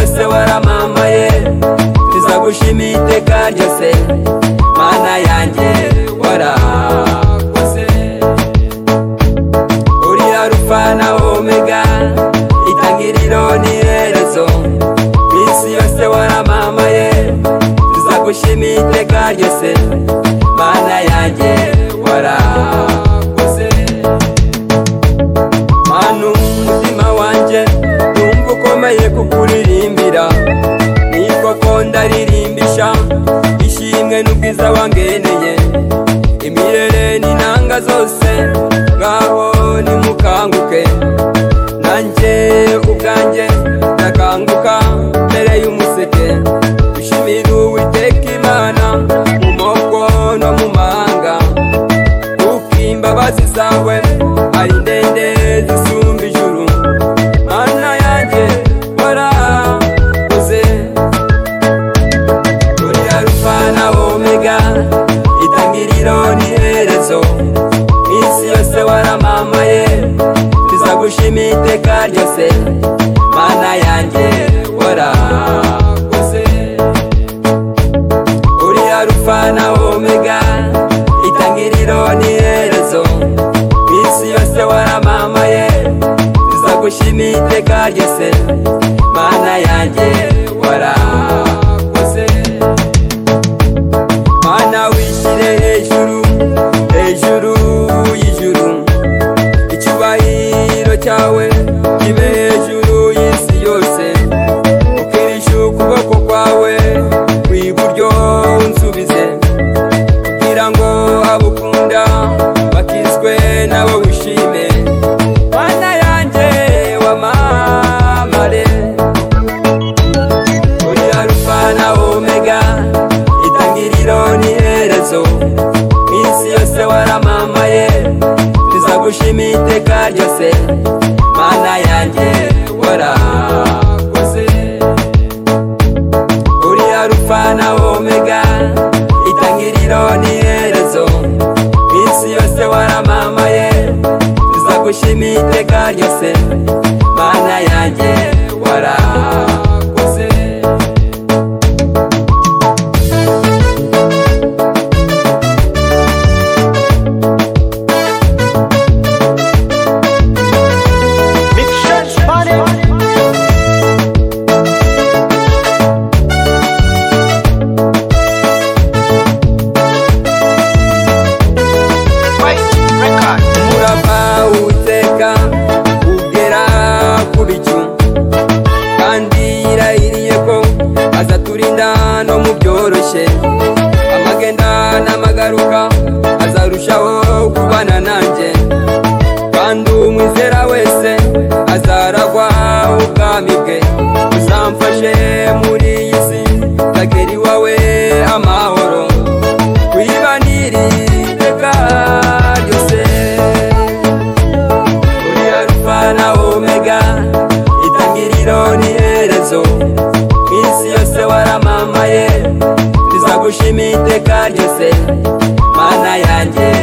se waramamaye tuzagushima iteka ryose mana yanjye warakoze uriya rufa na omega itangiriro n'iherezo ku isi yose waramamaye tuzagushima iteka ryose mana yanjye warakoze manu umutima wanjye numva ukomeye kukuririmbira niko ko ndaririmbisha ishimwe n'ubwiza wangeneye imirere n'inanga zose ngaho nimukanguke nanjye ubwanjye ndakanguka mbere y'umuseke dushimire uwiteka imana mu moko no mu mahanga kuko imbabazi zawe ari ndende zisumba ijuru mana yanjye warakoze uri arufa na omega itangiriro n'iherezo isi yose waramamaye tuzagushima iteka ryose mana yanjye warakoze uri arufa na omega itangiriro n'iherezo isi yose waramamaye tuzagushima iteka ryose mana yanjye warakoze mana wishyire hejuru hejuru y'ijuru icyubahiro cyawe kibe hejuru y'isi yose ukirisha ukuboko kwawe kw'iburyo unsubize kugira ngo abukunda bakizwe nabo wishime mana yanjye wamamare uri arufa na omega itangiriro n'iherezo ku isi yose waramamaye tuzagushima iteka ryose mana yanjye warakoze uri arufa na omega itangiriro n'iherezo ku isi yose waramamaye tuzagushima iteka ryose mana yanjye warakoze Big Church Party. Wait, record. murava uwiteka ugera ku bicu kandi yirahiriye ko azaturinda no mu byoroshye amagenda n'amagaruka azarushaho kubana nanjye kandi umwizera wese azaragwa ubwami bwe uzamfashe muri iyi si ndagera iwawe amahoro kuyibanira iteka ryose uri arufa na omega itangiriro n'iherezo ku isi yose waramamaye tuzagushima iteka ryose mana yanjye